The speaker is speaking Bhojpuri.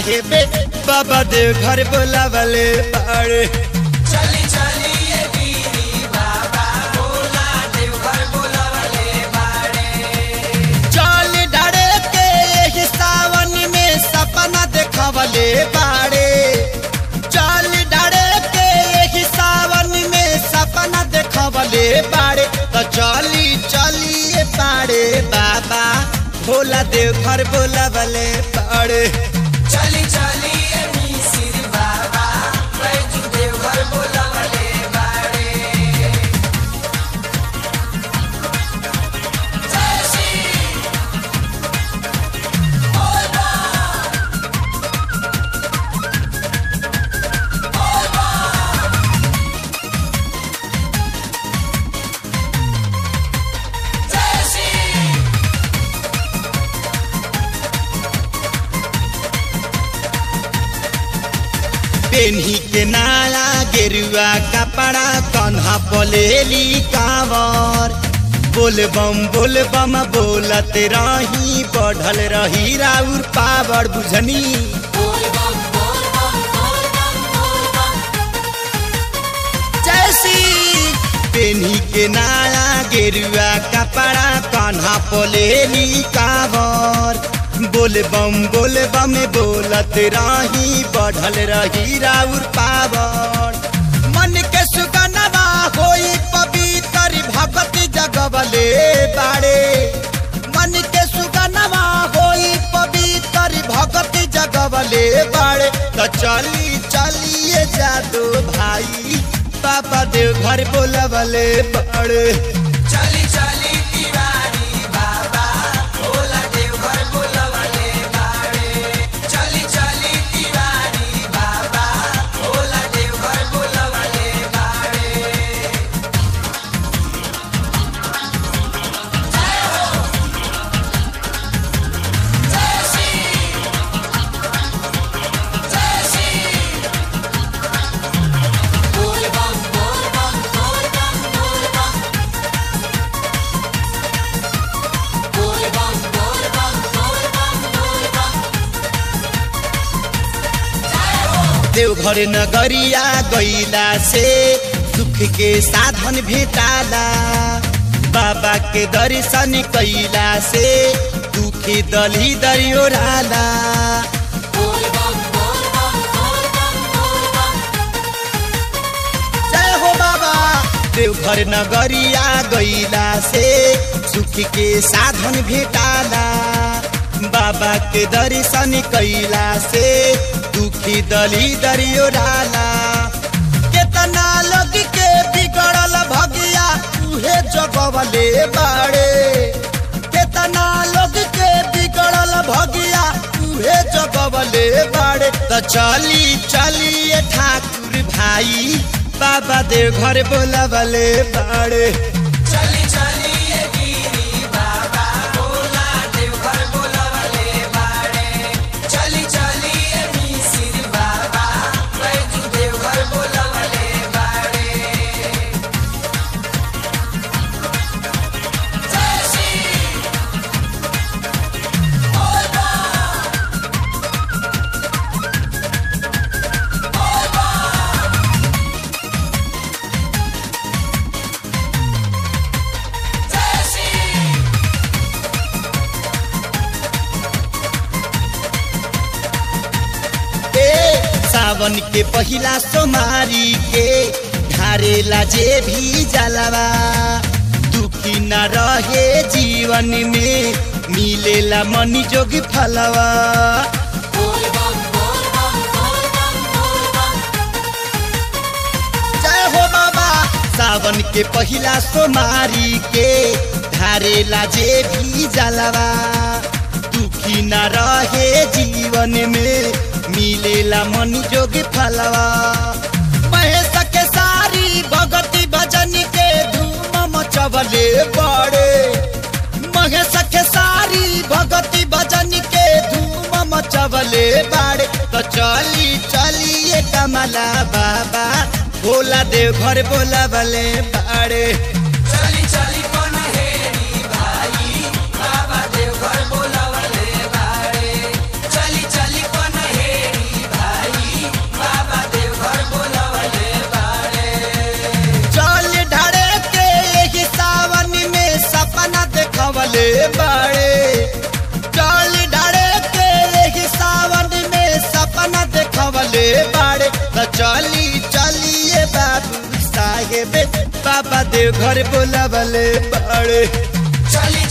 साहेबे बाबा देव घर बोलावले बाड़े चली चली ये बीरी बाबा भोला देवघर बोलावले बाड़े चल डरे के एही सावन में सपना देखवले बाड़े चल डरे के एही सावन में सपना देखवले बाड़े तो चली चलिए बाड़े बाबा भोला देव घर बोलावले बाड़े चली चली ये मिसिर बाबा बैजू देवघर बोलावले बाड़े जय श्री बोल बा बोल बा जय श्री पेन्ही के नाला गेरुआ कपड़ा कन्हा बोलेली कावर बोल बम बोल बम बोलत रही बढ़ल रही राउर पावर बुझनी जैसी पेन्ही के नाला गेरुआ कपड़ा कन्हा बोलेली कावर बोल बम बोल बम बोलत रही बढ़ल रही राउर पावर मन के सुगनवा होई पवित्र भगति जगवले बाड़े मन के सुगनवा होई पवित्र भगति जगवले बाड़े तो चली चलिए जादू भाई बाबा देव घर बोलवले बाड़े चली चली तिवारी बाबा भोला देवघर बोलावले बाड़े चली चली तिवारी बाबा भोला देवघर बोलावले बाड़े जय श्री जय श्री बोल बम बोल बम बोल बम बोल बम बोल बम बोल बम बोल बम बोल बम देवघर नगरिया गईला से सुख के साधन भेटाला बाबा के दर्शन कैला से दुखी दली दरियोराला बोल बम बोल बम बोल बम बोल बम जय हो बाबा देवघर नगरिया गईला से सुख के साधन भेटाला बाबा के दर्शन कैला से दुखी दली दरियोराला केतना लोग के बिगड़ल भगिया उहे जगवले बाड़े केतना लोग के बिगड़ल भगिया उहे जगवले बाड़े तो चली चलिए ठाकुर भाई बाबा देव घर बोलवले बाड़े चली चली ये गिरी बाबा भोला देवघर बोलावले बाड़े चली चली ये मिसिर बाबा बैजू देवघर बोलावले बाड़े जय श्री बोल बा बोल बा जय श्री ए सावन के पहिला सोमारी के ढारेला जे भी जलवा दुखी न रहे जीवन में मिलेला मनी जोगी फलवा बोल बम बोल बम बोल बम बोल बम जय हो बाबा सावन के पहिला सोमारी के ढारेला जे भी जलवा दुखी न रहे जीवन में मिलेला मन जोगी फलवा महेश के सारी भगती भजन के धूम मचवले बड़े महेश के सारी भगती भजन के धूम मचवले बाड़े तो चली चलिए कमला बाबा भोला देव घर बोला बले बाड़े चली चली पनहेरी भाई बाबा देवघर बोलावले बाड़े चली चली पनहेरी देखवले बाड़े चल डाड़े के एही सावन में सपना देखवले बाड़े त चली चलिए बाबू साहेब बाबा देव घर बोलावले बाड़े चली